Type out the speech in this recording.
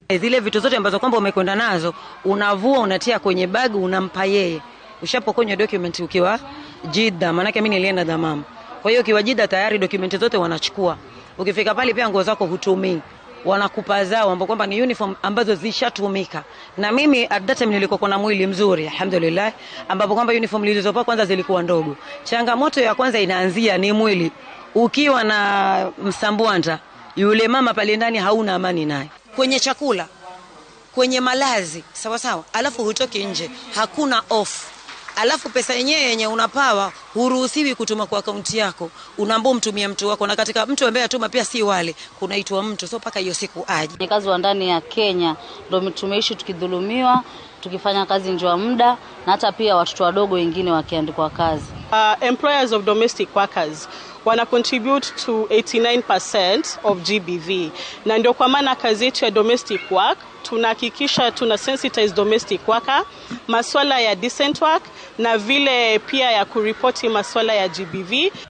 Zile vitu zote ambazo kwamba umekwenda nazo unavua, unatia kwenye bag, unampa yeye. Ushapokonywa document ukiwa Jida, maanake mimi nilienda Damam. Kwa hiyo ukiwa Jida tayari document zote wanachukua. Ukifika pale pia nguo zako hutumii wanakupa zao ambao kwamba ni uniform ambazo zishatumika. Na mimi at that time nilikuwa na mwili mzuri alhamdulillah, ambapo kwamba uniform nilizopa kwanza zilikuwa ndogo. Changamoto ya kwanza inaanzia ni mwili. Ukiwa na msambwanda, yule mama pale ndani hauna amani naye. Kwenye chakula, kwenye malazi, sawa sawa, alafu hutoki nje, hakuna off alafu pesa yenyewe yenye unapawa huruhusiwi kutuma kwa akaunti yako, unaambia umtumie mtu wako, na katika mtu ambaye atuma pia si wale, kunaitwa mtu, so mpaka hiyo siku aje. Ni kazi wa ndani ya Kenya ndio tumeishi tukidhulumiwa, tukifanya kazi nje ya muda, na hata pia watoto wadogo wengine wakiandikwa kazi. Uh, employers of domestic workers wana contribute to 89% of GBV, na ndio kwa maana kazi yetu ya domestic work tunahakikisha tuna sensitize domestic worker maswala ya decent work na vile pia ya kuripoti maswala ya GBV.